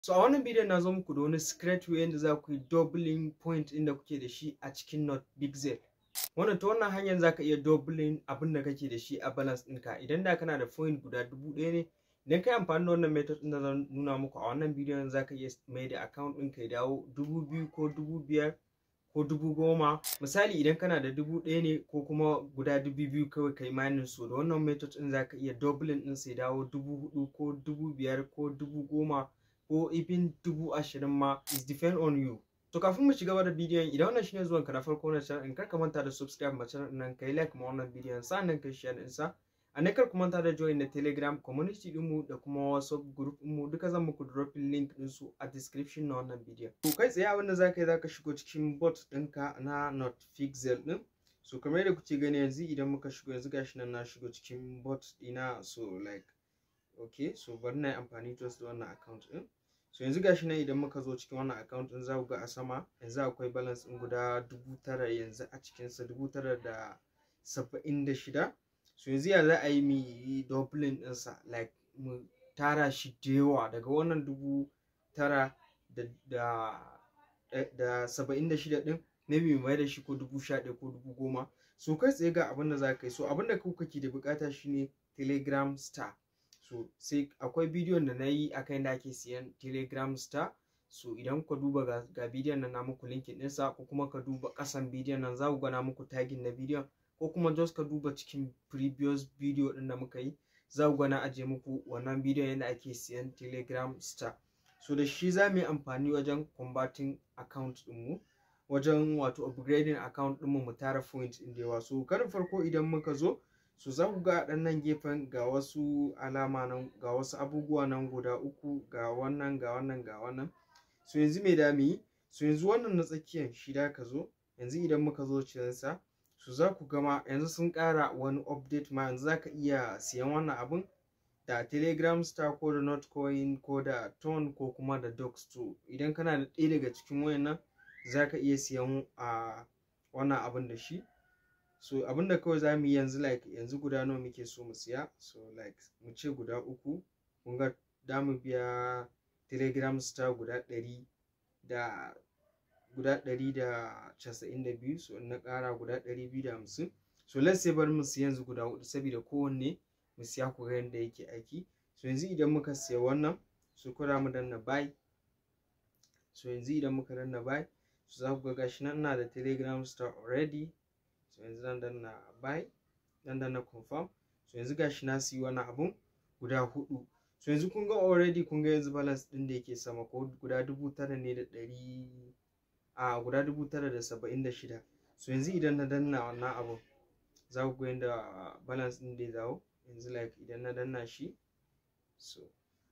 So a wannan bidiyon na zo muku da wani secret way yadda za ku yi doubling point inda kuke da shi a cikin not pixel. Wannan ta wannan hanyar za ka iya doubling abin da kake da shi a balance ɗinka. Idan da kana da point guda dubu ɗaya ne, idan ka yi amfani da wannan method ɗin da zan nuna muku a wannan bidiyon za ka iya mai da account ɗinka ya dawo dubu biyu ko dubu biyar ko dubu goma. Misali idan kana da dubu ɗaya ne ko kuma guda dubu biyu kawai kai mining so da wannan method ɗin za ka iya doubling ɗin sai dawo dubu huɗu ko dubu biyar ko dubu goma ko even dubu ashirin ma is depend on you. To kafin mu shiga da bidiyon idan wannan shine zuwan ka na farko na channel in kar ka manta da subscribe ma channel nan kai like ma wannan bidiyon sannan kai share din sa. A ne kar ku manta da join na Telegram community din mu da kuma WhatsApp group din mu duka zan muku dropping link din su a description na wannan bidiyon. To kai tsaye abin da zaka yi zaka shigo cikin bot ɗinka na Notpixel din. So kamar yadda kuke gani yanzu idan muka shigo yanzu gashi nan na shigo cikin bot ɗina so like okay so bari na yi amfani just da wannan account din. so yanzu gashi nan idan muka zo cikin wannan account din za ku ga a sama yanzu akwai balance din guda dubu tara yanzu a cikinsa dubu tara da saba'in da shida so yanzu ya za a yi mu yi doubling ɗinsa like mu tara shi da yawa daga wannan dubu tara da da da saba'in da shida ɗin maybe mu mai da shi ko dubu sha ɗaya ko dubu goma so kai tsaye ga abin da za ka yi so abin da kuka ke da bukata shine telegram star so sai akwai bidiyon da na yi akan yadda ake siyan telegram star so idan ka duba ga, ga bidiyon nan na muku linkin ɗinsa ko kuma ka duba ƙasan bidiyon nan za ku gana muku tagin na bidiyon ko kuma just ka duba cikin previous video ɗin da muka yi za ku gana ajiye muku wannan bidiyon yadda ake siyan telegram star so da shi za mu yi amfani wajen combating account ɗinmu wajen wato upgrading account ɗinmu mu tara point ɗin da yawa so karin farko idan muka zo so za ku ga ɗan nan gefen ga wasu alama nan ga wasu abubuwa nan guda uku ga wannan ga wannan ga wannan so yanzu me da mu yi so yanzu wannan na tsakiyan shi da ka zo yanzu idan muka zo cikinsa so za ku gama yanzu sun ƙara wani update ma yanzu za ka iya siyan wannan abun da telegram star ko da notcoin ko da ton ko kuma da docs to idan kana da ɗaya daga cikin wayannan za ka iya siyan a wannan abun da shi so abinda kawai za mu yi yanzu like yanzu guda nawa muke so mu siya so like mu ce guda uku kun ga da mu biya telegram star guda ɗari da guda ɗari da casa'in da biyu so na ƙara guda ɗari biyu da hamsin so let's say bari mu siya yanzu guda huɗu saboda kowanne mu siya ku ga yadda yake aiki so yanzu idan muka siya wannan so kura mu danna buy so yanzu idan muka danna buy so za ku ga gashi nan ina da telegram star already so yanzu zan danna buy zan danna confirm so yanzu gashi na siyi wani abun guda hudu so yanzu kun ga already kun ga yanzu balance din da yake sama ko guda dubu tara ne da ɗari a guda dubu tara da saba'in da shida so yanzu idan na danna wannan abun za ku ga yadda balance din da ya dawo yanzu like idan na danna shi so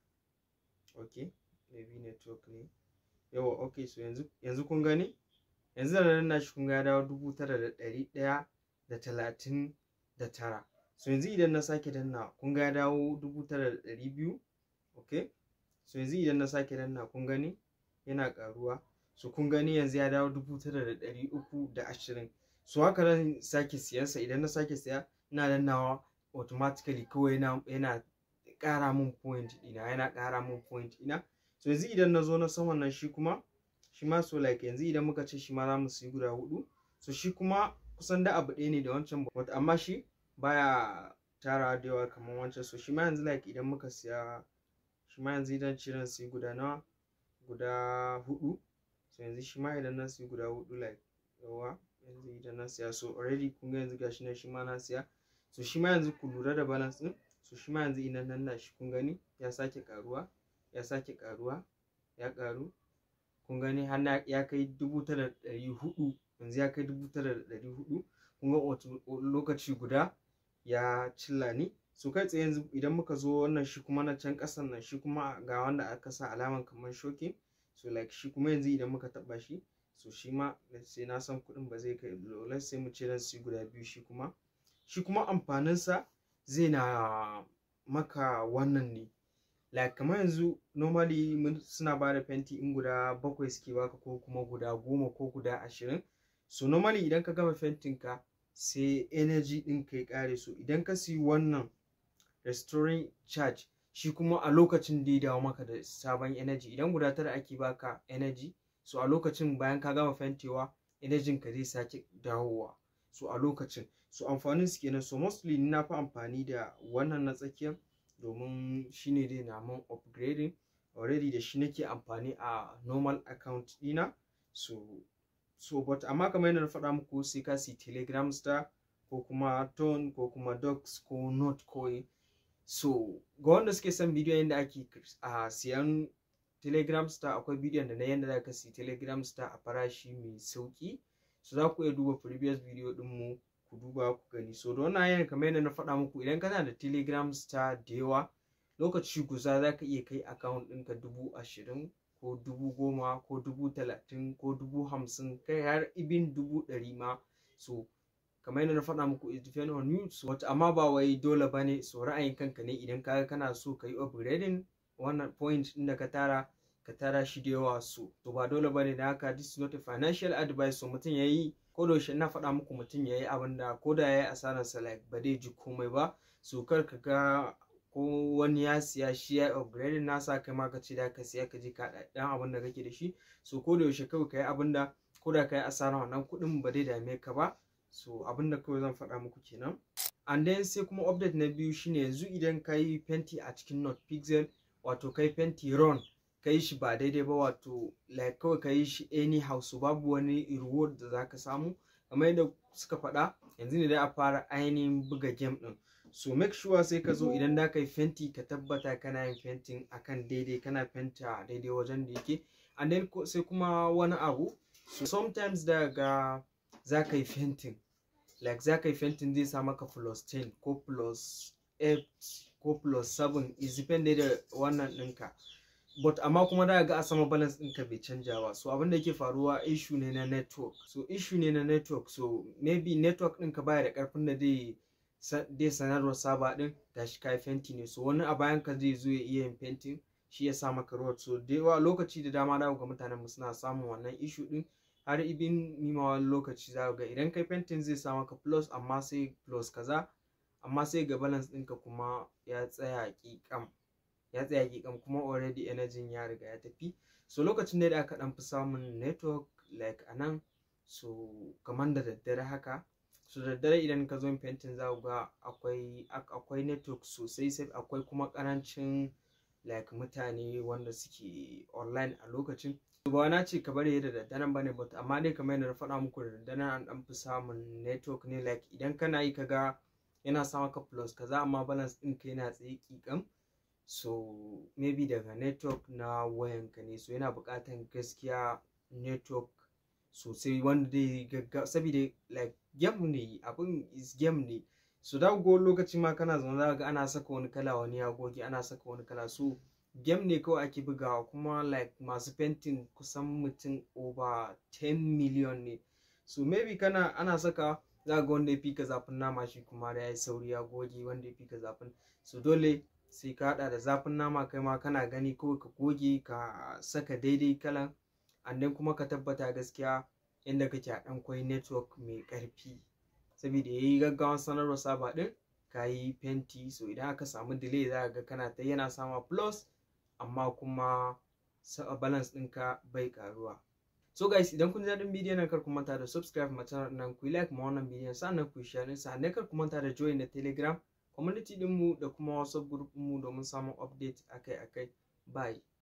okay maybe network ne yawa okay so yanzu yanzu kun gani yanzu da danna shi kun ga ya dawo dubu tara da ɗari ɗaya da talatin da tara so yanzu idan na sake danna kun ga ya dawo dubu tara da ɗari biyu ok so yanzu idan na sake danna kun gani yana ƙaruwa so kun gani yanzu ya dawo dubu tara da ɗari uku da ashirin so haka zan sake siyansa idan na sake siya ina dannawa automatically kawai yana yana ƙara min point ɗina yana ƙara min point ɗina so yanzu idan na zo na saman nan shi kuma shi ma so like yanzu idan muka ce shi ma za mu siyi guda hudu so shi kuma kusan da abu ɗaya ne da wancan but amma shi baya tara da yawa kamar wancan so shi ma yanzu like idan muka siya shi ma yanzu idan ciran siyi guda nawa guda hudu so yanzu shi ma idan na siyi guda hudu like yawa yanzu idan na siya so already kun ga yanzu gashi nan shi ma na siya so shi ma yanzu ku lura da balance din so shi ma yanzu idan nan na shi kun gani ya sake karuwa ya sake karuwa ya karu kun gani har ya kai dubu tara da ɗari hudu yanzu ya kai dubu tara da ɗari hudu kun ga lokaci guda ya cilla ni so kai tsaye yanzu idan muka zo wannan shi kuma na can ƙasan nan shi kuma ga wanda aka sa alaman kamar shokin so like shi kuma yanzu idan muka taɓa shi so shi ma sai na san kuɗin ba zai kai let's sai mu ce dan su guda biyu shi kuma shi kuma amfaninsa zai na maka wannan ne like kamar yanzu normally suna ba da fenti in guda bakwai suke baka ko kuma guda goma ko guda ashirin so normally idan ka gama fentin ka sai energy din ka ya kare so idan ka siyi wannan restoring charge shi kuma a lokacin da ya dawo maka da sabon energy idan guda tara ake baka energy so a lokacin bayan ka gama fentewa energy ka zai sake dawowa so a lokacin so amfanin su kenan so mostly ni na fi amfani da wannan na tsakiyar domin shine dai na mun upgrading already da shi nake amfani a normal account dina so so but amma kamar yadda na faɗa muku sai ka si telegram star ko kuma tone ko kuma docs ko notcoin so ga wanda suke son bidiyon yadda ake a siyan telegram star akwai bidiyon da na yadda za ka si telegram star a farashi mai sauki so za ku iya duba previous video mu ku duba ku gani so da wannan hanyar kamar yadda na faɗa muku idan kana da telegram star da yawa lokaci guza za ka iya kai account ɗinka dubu ashirin ko dubu goma ko dubu talatin ko dubu hamsin kai har ibin dubu ɗari ma so kamar yadda na faɗa muku it depend on you so wata amma ba wai dole ba ne so ra'ayin kanka ne idan ka kana so ka yi upgrading wannan point ɗin da ka tara ka tara shi da yawa so to ba dole ba ne da haka this is not a financial advice so mutum ya yi ko da yaushe na faɗa muku mutum ya yi abin da ko da ya yi asararsa like ba zai ji komai ba so kar ka ga ko wani ya siya shi ya upgrading nasa kai ma ka ce da ka siya ka ji ka dan abin da kake da shi so ko da yaushe kawai ka yi abin da ko da ka yi asara wannan kuɗin ba zai dame ka ba so abin da kawai zan faɗa muku kenan and then sai kuma update na biyu shine yanzu idan ka yi fenti a cikin not pixel wato kai fenti run ka yi shi ba daidai ba wato like kawai ka yi shi anyhow so babu wani reward da za ka samu kamar yadda suka faɗa yanzu ne da a fara ainihin buga game ɗin so make sure sai ka zo idan da ka yi fenti ka tabbata kana yin fentin akan daidai kana fenta daidai wajen da yake and then sai kuma wani abu so sometimes daga za ka yi fentin like za ka yi fentin zai sa maka plus 10 ko plus 8 ko plus 7 is dependent da wannan ɗinka but amma kuma da ga a sama balance ɗinka bai canja ba so abin da yake faruwa issue ne na network so issue ne na network so maybe network ɗinka baya da ƙarfin da zai dai sanarwar saba ɗin gashi kai fenti ne so wani a bayan ka zai zo ya iya yin fentin shi ya sa maka road so da yawa lokaci da dama da ga mutanen mu suna samun wannan issue ɗin har ibin nima wani lokaci za ga idan kai fentin zai sa maka plus amma sai plus kaza amma sai ga balance ɗinka kuma ya tsaya ƙiƙam ya tsaya ƙiƙam kuma already energy ya riga ya tafi so lokacin da aka ɗan fi samun network like a nan so kamar da daddare haka so daddare idan ka zo yin fentin za ga akwai akwai network sosai sai akwai kuma ƙarancin like mutane wanda suke online a lokacin ba na ce ka bari da daddaren bane but amma dai kamar yadda na faɗa muku da daddaren an ɗan fi samun network ne like idan kana yi kaga yana sa maka plus kaza amma balance ɗin ka yana tsaye ƙiƙam so maybe daga network na wayanka ne so yana buƙatan gaskiya network sosai wanda dai gaggawa saboda like game ne abin is game ne so da go lokaci ma kana zaune za ga ana saka wani kala wani ya goge ana saka wani kala so game ne kawai ake bugawa kuma like masu fentin kusan mutum over 10 million ne so maybe kana ana saka za ga wanda ya fi ka zafin nama shi kuma da ya yi sauri ya goge wanda ya fi ka zafin so dole sai ka hada da zafin nama kai ma kana gani kawai ka goge ka saka daidai kalan and then kuma ka tabbata gaskiya inda kake a dan kwai network mai karfi saboda yayi gaggawan sanarwar saba din ka yi fenti so idan aka samu delay za ga kana ta yana sama plus amma kuma balance ɗinka bai karuwa so guys idan kun ji daɗin bidiyon nan kar ku manta da subscribe ma channel nan ku like ma wannan bidiyon sannan ku share sannan kar ku manta da join na telegram community ɗinmu da kuma whatsapp group mu domin samun update akai-akai bye